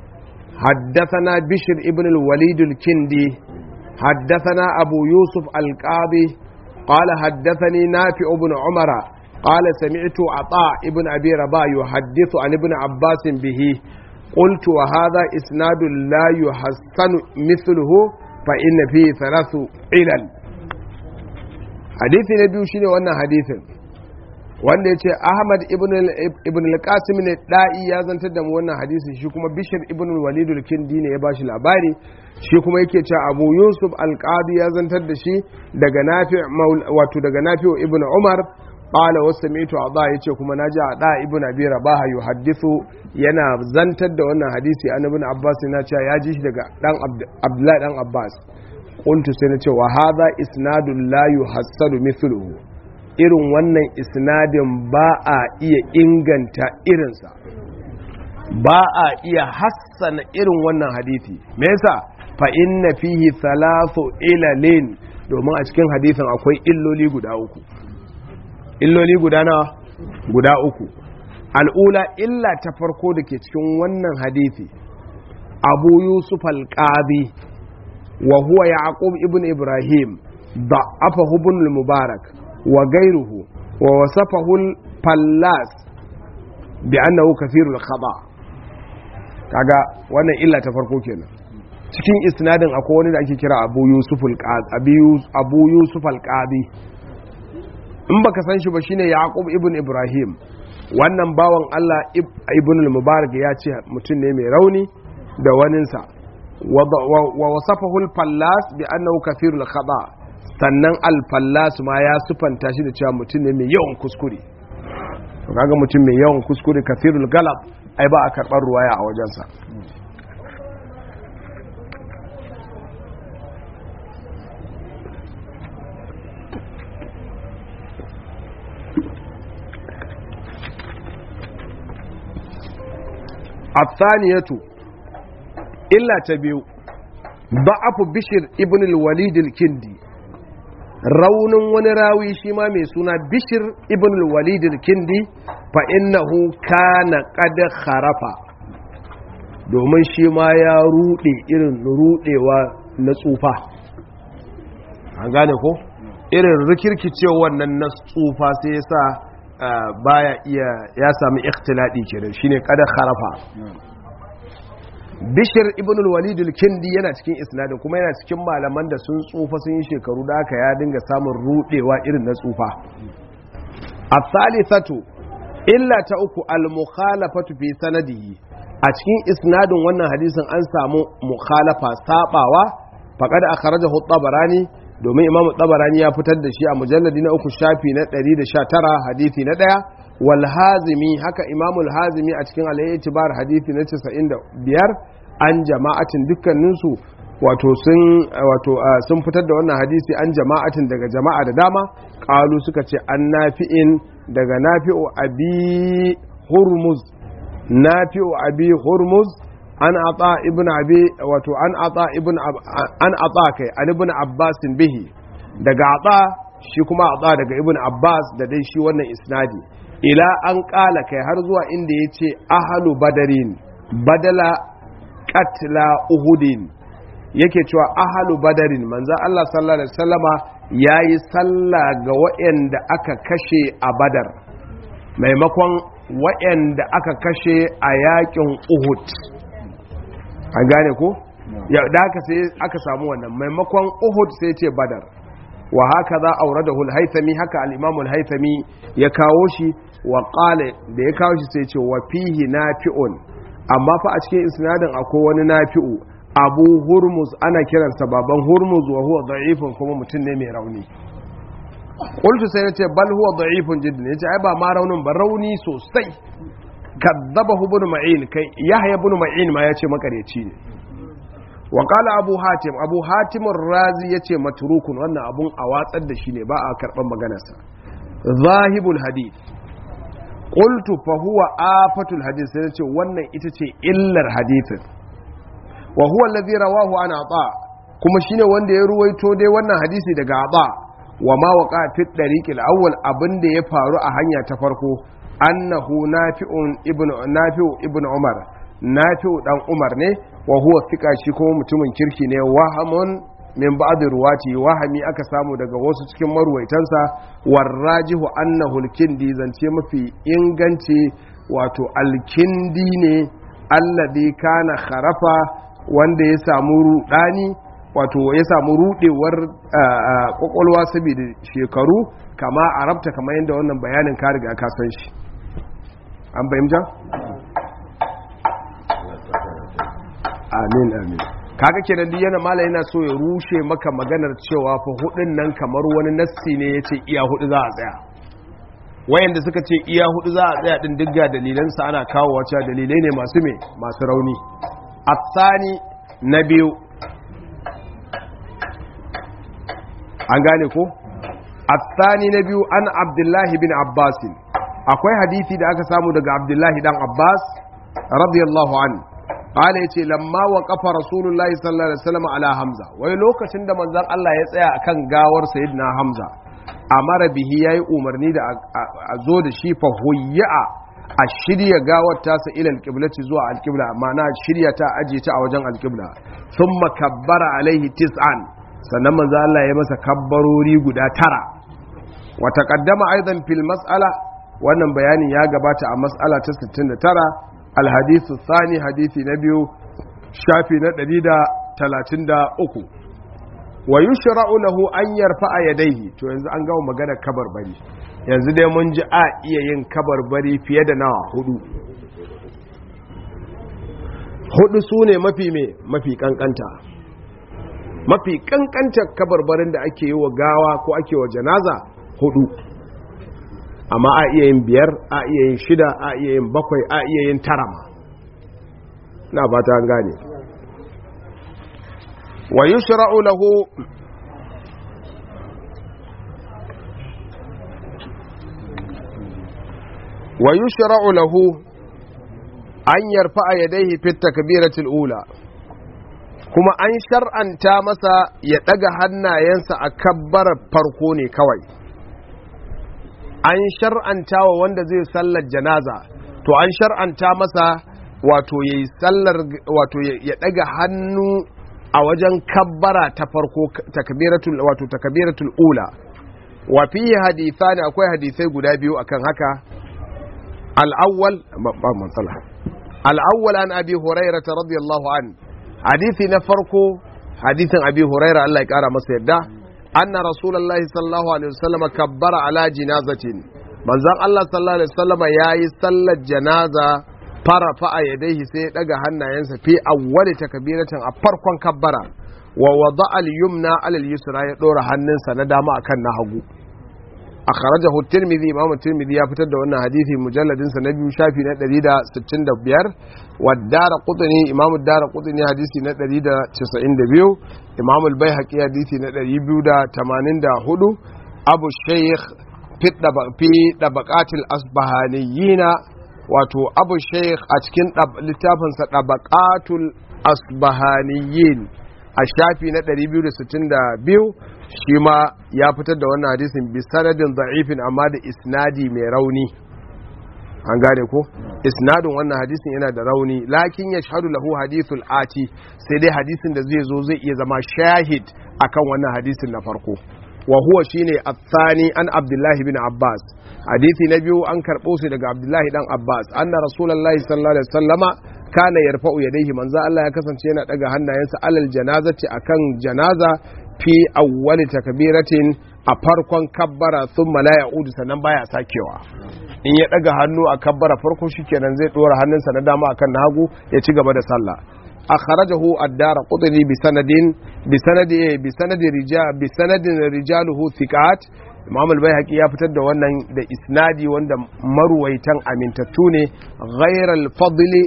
حدثنا بشر ابن الوليد الكندي حدثنا أبو يوسف القاضي قال حدثني نافع بن عمر قال سمعت عطاء ابن أبي ربا يحدث عن ابن عباس به قلت وهذا إسناد لا يحسن مثله فإن فيه ثلاث علل حديث نبي شنو وانا حديث wanda ya ce ahmad ibn al-qasim ne da'i ya zantar da mu wannan hadisi shi kuma bishir ibn walidul kindi ne ya ba shi labari shi kuma yake ce abu yusuf al-qadi ya zantar da shi daga nafi wato daga nafi ibn umar qala wasami'tu adha yace kuma naji adha ibn abi rabaha yuhaddithu yana zantar da wannan hadisi an ibn abbas yana cewa ya ji shi daga dan abdullahi dan abbas qultu sai na ce wa hadha isnadun la yuhassadu mithluhu irin wannan isnadin ba a iya inganta irinsa ba a iya hassana irin wannan hadithi me yasa fa inna fihi thalathu ilalin domin a cikin hadithin akwai illoli guda uku illoli guda na guda uku al'ula illa ta farko da ke cikin wannan hadithi abu yusuf al-qadi wa huwa yaqub ibn ibrahim ضعفه ابن المبارك وغيره ووصفه الفلاس بأنه كثير الخطأ kaga wannan illa ta farko kenan cikin isnadin akwai wani da ake kira Abu Yusuf al-Qadi Abu Yusuf al-Qadi in baka san shi ba shine Yaqub ibn Ibrahim wannan bawan Allah ibn al-Mubarak ya ce mutum ne mai rauni da waninsa wa wasafahu al-Fallas bi annahu kathirul khata sannan al-Fallas ma ya sufanta shi da cewa mutum ne mai yawan kuskure kaga mutum mai yawan kuskure kathirul galab ai ba a karɓar ruwaya a wajensa athaniyatu illa ta biyu ba'afu bishir ibn al-walid al-kindi raunin wani rawi shi ma mai suna bishir ibn al-walid al-kindi fa innahu kana qad kharafa domin shi ma ya rude irin rudewa na tsufa an gane ko irin rikirkicewa wannan na tsufa sai yasa baya iya ya sami ikhtiladi kenan shine kada kharafa bishir ibn al-walid al-kindi yana cikin isnadin kuma yana cikin malaman da sun tsufa sun yi shekaru da aka ya dinga samun rudewa irin na tsufa as-salisatu illa ta uku al-mukhalafatu fi sanadihi a cikin isnadin wannan hadisin an samu mukhalafa sabawa faqad akhrajahu at-tabarani domin imamu tabarani ya fitar da shi a mujalladi na uku shafi na 119 hadisi na daya wal hazimi haka imamul hazimi a cikin al-i'tibar hadisi na 95 an jama'atin dukkaninsu wato sun wato sun fitar da wannan hadisi an jama'atin daga jama'a da dama qalu suka ce an nafi'in daga nafi'u abi hurmuz nafi'u abi hurmuz an ata ibn abi wato an ata ibn an ata kai an ibn abbas bihi daga ata shi kuma ata daga ibn abbas da dai shi wannan isnadi ila an kala kai har zuwa inda yace ahlu badarin badala qatla uhudin yake cewa ahlu badarin manzo Allah sallallahu alaihi wasallama yayi sallah ga waɗanda aka kashe a badar maimakon waɗanda aka kashe a yakin uhud an gane ko da haka sai aka samu wannan maimakon uhud sai ce badar wa haka za aure da hulhaithami haka al'imamul haithami ya kawo shi wa ƙale da ya kawo shi sai ce wa fihi nafi'un amma fa a cikin isnadin akwai wani nafi'u abu hurmuz ana kiransa baban hurmuz wa huwa da'ifun kuma mutum ne mai rauni qultu sai nace bal huwa da'ifun jiddan yace ai ba ma raunin ba rauni sosai kadzabahu ibn ma'in kai yahya ibn ma'in ma yace makareci ne wa qala abu hatim abu hatim razi yace matrukun wannan abun a watsar da shi ne ba a karban maganarsa zahibul hadith qultu fa huwa afatul hadith sai yace wannan ita ce illar hadithin wa huwa alladhi rawahu an ata kuma shine wanda ya ruwaito dai wannan hadisi daga ata wa ma waqa fi dariqil awwal abinda ya faru a hanya ta farko annahu nafi'un ibn nafi'u ibn umar nafi'u dan umar ne wa huwa thika shi kuma mutumin kirki ne wahamun min ba'd ruwati wahami aka samu daga wasu cikin marwaitansa warrajihu annahu alkindi zance mafi inganci wato alkindi ne alladhi kana kharafa wanda ya samu rudani wato ya samu rudewar kwakwalwa saboda shekaru kama arabta kamar yadda wannan bayanin ka riga ka san shi an fahimta? amin amin kaga kenan duk yana mala yana so ya rushe maka maganar cewa fa hudun nan kamar wani nassi ne yace iya hudu za a tsaya wayanda suka ce iya hudu za a tsaya din digga dalilan sa ana kawo wacce dalilai ne masu me masu rauni atsani na biyu an gane ko atsani na biyu an abdullahi bin abbasin akwai hadisi da aka samu daga abdullahi dan abbas radiyallahu an qala yace lamma waqafa rasulullahi sallallahu alaihi wasallam ala hamza wai lokacin da manzon Allah ya tsaya akan gawar sayyidina hamza amara bihi yayi umarni da a zo da shi fa huyya a shirya gawar tasa ila alqiblati zuwa alqibla ma'ana shirya ta aje ta a wajen alqibla thumma kabbara alaihi tis'an sannan manzo Allah ya masa kabbarori guda tara wa taqaddama aidan fil mas'ala wannan bayanin ya gabata a mas'ala ta 69 alhadithu thani hadisi na biyu shafi na 133 wa yushra'u lahu an yarfa'a yadayhi to yanzu an gama magana kabarbari yanzu dai mun ji a iya yin kabarbari fiye da nawa hudu hudu su ne mafi me mafi kankanta mafi kankantar kabarbarin da ake yi wa gawa ko ake wa janaza hudu amma a iya yin biyar a iya yin shida a iya yin bakwai a iya yin tara ma na ba ta gane wa yushra'u lahu wa yushra'u lahu an yarfa a yadaihi fit takbiratul ula kuma an shar'anta masa ya ɗaga hannayensa a kabbarar farko ne kawai an shar'anta wa wanda zai sallar janaza to an shar'anta masa wato ya yi sallar wato ya ɗaga hannu a wajen kabbara ta farko takbiratul wato takbiratul ula wa fihi hadithani akwai hadisai guda biyu akan haka al-awwal ba matsala al-awwal an abi hurairah radiyallahu an hadisi na farko hadisin abi hurairah Allah ya kara masa yadda anna rasulullahi sallallahu alaihi wasallam kabbara ala jinazatin manzon Allah sallallahu alaihi wasallam yayi sallar janaza fara fa'a yadaihi sai ya daga hannayensa fi awwali takbiratin a farkon kabbara wa wada al-yumna ala al-yusra ya dora hannunsa na dama akan na hagu akhrajahu at-tirmidhi imam at-tirmidhi ya fitar da wannan hadisi mujalladin sa na biyu shafi na 165 wa daraqutni imam ad-daraqutni hadisi na 192 imam al-baihaqi hadisi na 284 abu shaykh fi dabaqatil asbahaniyina wato abu sheikh a cikin littafinsa ɗabaƙatul asbahaniyin a shafi na 262 shi ma ya fitar da wannan hadisin bi sanadin da'ifin amma da isnadi mai rauni an gane ko isnadin wannan hadisin yana da rauni lakin ya shahadu lahu hadithul ati sai dai hadisin da zai zo zai iya zama shahid akan wannan hadisin na farko wa huwa shine athani an abdullahi bin abbas hadisi na biyu an karɓo su daga abdullahi dan abbas anna rasulullahi sallallahu alaihi wasallama kana yarfa'u yadayhi manzo Allah ya kasance yana daga hannayensa alal janazati akan janaza fi awwali takbiratin a farkon kabbara thumma la ya'udu sannan baya sakewa in ya daga hannu a kabbara farko shikenan zai dora hannunsa na dama akan na hagu ya ci gaba da sallah أخرجه الدار قطني بسند بسند بسند رجال بسند رجاله ثقات Imam al-Baihaqi ya fitar da wannan da isnadi wanda marwaitan amintattu ne ghairal fadli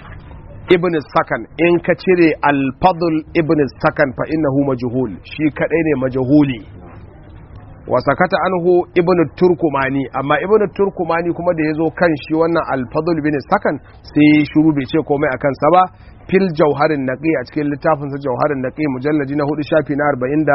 ibn sakan in ka cire al-fadl ibn sakan fa innahu majhul shi kadai ne majhuli wa sakata anhu ibn turkumani amma ibn turkumani kuma da yazo kan shi wannan al-fadl bin sakan sai shiru bai ce komai akan sa ba fil jauharin naqi a cikin littafin sa jauharin naqi mujalladi na hudu shafi na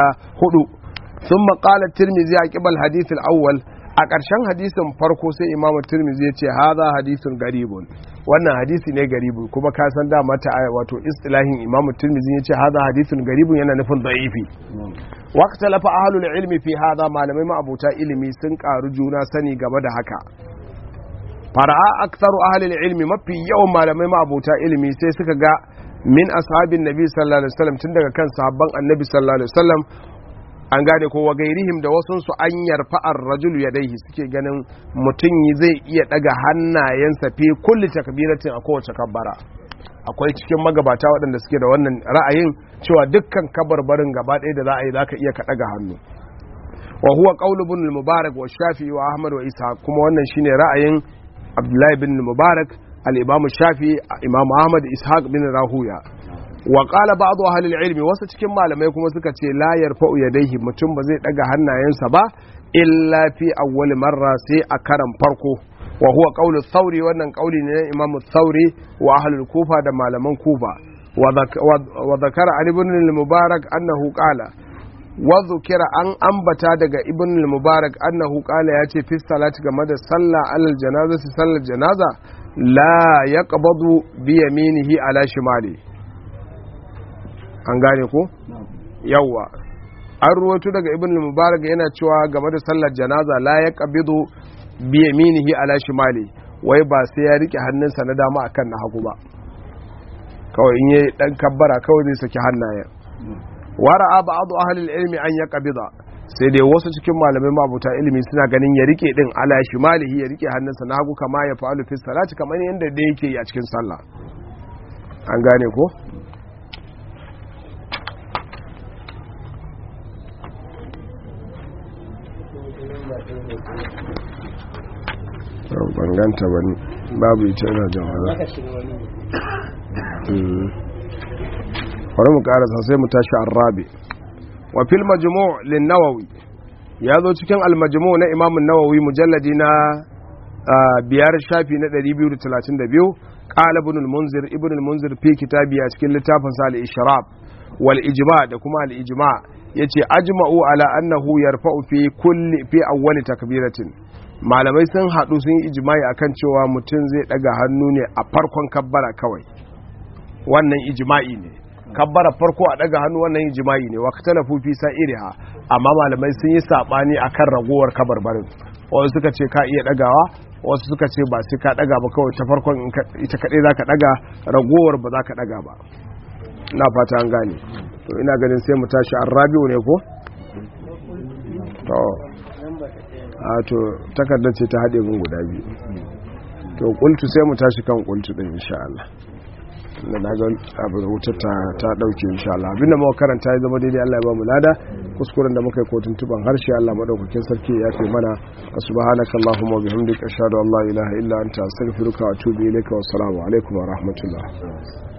44 thumma qala tirmidhi aqibal hadith al-awwal a ƙarshen hadisin farko sai imamu tirmidhi ya ce hadha hadithun garibun wannan hadisi ne garibu kuma ka san dama ta wato istilahin imamu tirmidhi ya ce hadha hadithun garibun yana nufin da'ifi waqta lafa ahlul ilmi fi hadha malamai ma'abuta ilimi sun karu juna sani game da haka fara'a aktsaru ahlul ilmi mafi yawan malamai ma'abuta ilimi sai suka ga min ashabin nabi sallallahu alaihi wasallam tun daga kan sahabban annabi sallallahu alaihi wasallam an gane ko wagairihim da wasu su an yarfa ar-rajulu yadayhi suke ganin mutum zai iya daga hannayensa fi kulli takbiratin a kowace kabbara akwai cikin magabata waɗanda suke da wannan ra'ayin cewa dukkan kabarbarin gaba ɗaya da za a yi zaka iya ka daga hannu wa huwa qawlu ibn al-mubarak wa shafi'i wa ahmad wa isa kuma wannan shine ra'ayin abdullahi bin mubarak al-imam shafi imam ahmad ishaq bin rahuya wa qala ba'd ahli al-ilmi wasu cikin malamai kuma suka ce la yarfa'u yadayhi mutum ba zai daga hannayensa ba illa fi awwal marra sai a karan farko wa huwa qawlu thawri wannan qawli ne imam thawri wa ahli kufa da malaman kufa wa dhakara an ibn al-mubarak annahu qala wa dhukira an ambata daga ibn al-mubarak annahu qala yace fi salati game da sallah alal janazati sallar janaza la yaqbadu bi yaminihi ala shimali an gane ko yawwa an ruwaito daga ibn mubarak yana cewa game da sallar janaza la ya qabidu bi yaminihi ala shimali wai ba sai ya rike hannunsa na dama akan na hagu ba kawai in yayi dan kabbara kawai zai saki hannayen wara'a ba'd ahli ilmi an yaqbida sai dai wasu cikin malamai mabuta ilimi suna ganin ya rike din ala shimalihi ya rike hannunsa na hagu kama ya fa'alu fi salati kamar yanda da yake yi a cikin sallah an gane ko banganta ba babu ita yana jama'a wani mu karasa sai mu tashi an rabe wa fil majmu' lin nawawi ya zo cikin al majmu' na imamun nawawi mujalladi na biyar shafi na 232 qala ibn al-munzir ibn al-munzir fi kitabi a cikin littafin sa al-ishrab wal ijma da kuma al ijma yace ajma'u ala annahu yarfa'u fi kulli fi awwali takbiratin malamai sun hadu sun yi ijma'i akan cewa mutum zai daga hannu ne a farkon kabbara kawai wannan ijma'i ne kabbara farko a daga hannu wannan ijma'i ne waqtalafu fi sa'iriha amma malamai sun yi sabani akan ragowar kabarbarin wasu suka ce ka iya dagawa wasu suka ce ba sai ka daga ba kawai ta farkon ita kadai zaka daga ragowar ba zaka daga ba na fata an gane to ina ganin sai mu tashi an rabi'u ne ko to a to takardar ce ta haɗe mun guda biyu to kultu sai mu tashi kan kultu din insha Allah da na ga abin wutar ta ta dauke insha Allah abin da muka karanta ya zama daidai Allah ya ba mu lada kuskuren da muka yi kotun tuban harshe Allah madaukakin sarki ya fi mana subhanakallahumma wa bihamdika ashhadu an la ilaha illa anta astaghfiruka wa atubu ilayka wa assalamu alaikum wa rahmatullah